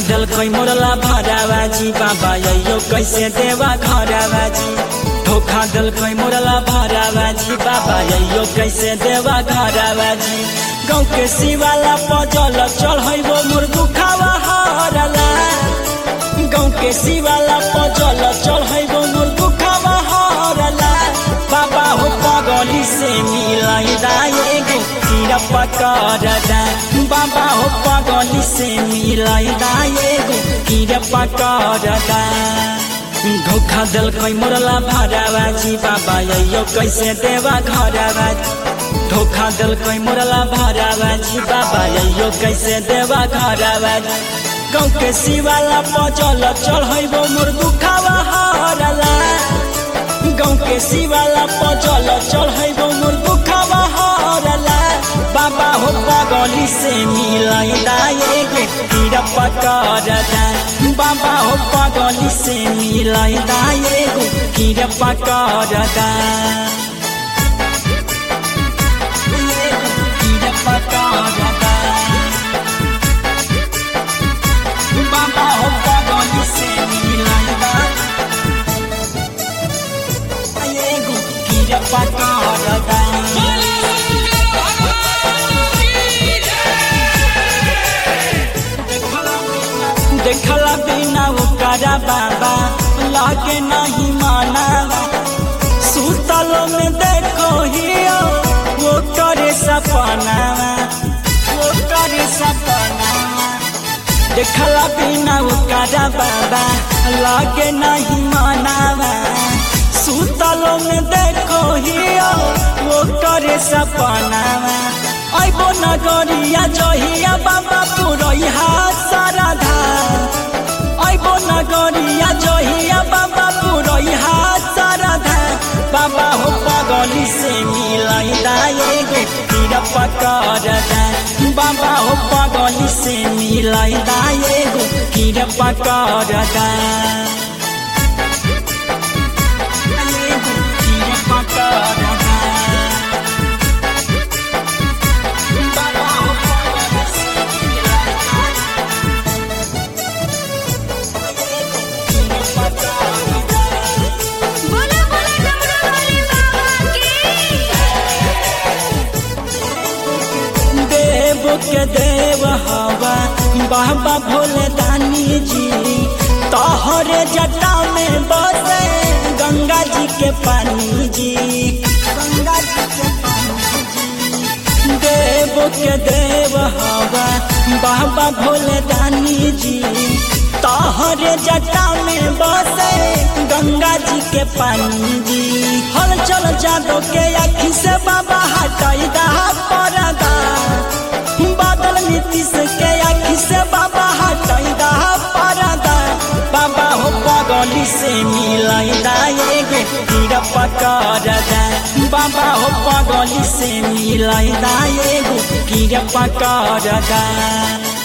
दिल कोई मोरला भरावाजी बाबा यो कैसे देवा घरावाजी धोखा दिल कोई मोरला भरावाजी बाबा यो कैसे देवा घरावाजी गाँव के शिवाला पजल चढ़ैबो मुर्गु खावा हरला गाँव के शिवाला पजल चढ़ैबो मुर्गु खावा हरला बाबा हो पगली से मिलाई एगो कीड़ा पकड़ दा बाबा हो पगली से मिलाई एगो कीड़ा पकड़ दा धोखा दिल कोई मोरला भरावाजी बाबा यो कैसे देवा घरावाजी धोखा दिल कोई मोरला भरावाजी बाबा यो कैसे देवा घरावाजी गाँव के शिवाला पचल चढ़ैबो मुर्गु खावा हरला गाँव के शिवाला पचल चढ़ैबो मुर्गु खावा हरला बाबा हो पगली से मिलाई एगो कीड़ा पकड़ दा बाबा हो पगली से मिलाई एगो कीड़ा पकड़ दा कीड़ा पकड़ दा बाबा हो पगली से मिलाई एगो कीड़ा पकड़ दा देखला बिना ओकरा बाबा लागे नहीं मानावा सुतलो में देखो हियो वो करे सपनावा वो करे सपनावा देखला बिना ओकरा बाबा लागे नहीं मानावा सुतलो में देखो हियो वो करे सपनावा ऐबो नगरिया जहिया बाबा पुरैहा साराधा ऐबो नगरिया जहिया बाबा पुरैहा साराधा बाबा हो पगली से मिलाई एगो कीड़ा पकड़ दा बाबा हो पगली से मिलाई एगो कीड़ा पकड़ दा एगो कीड़ा पकड़ दा बोला बोला डमरू वाले बाबा की देव के देव हवा बाबा भोले दानी जी तोहरे जटा में बसे गंगा जी के पानी जी गंगा जी के पानी जी देव के देव हवा बाबा भोले दानी जी तोहरे जटा में बसे गंगा जी के पानी जी हल चल जादो के आखी से बाबा हटाई दा परदा बादल नीतीश के आखी से बाबा हटाई दा परदा बाबा हो पगली से मिलाई एगो कीड़ा पकड़ दा बाबा हो पगली से मिलाई एगो कीड़ा पकड़ दा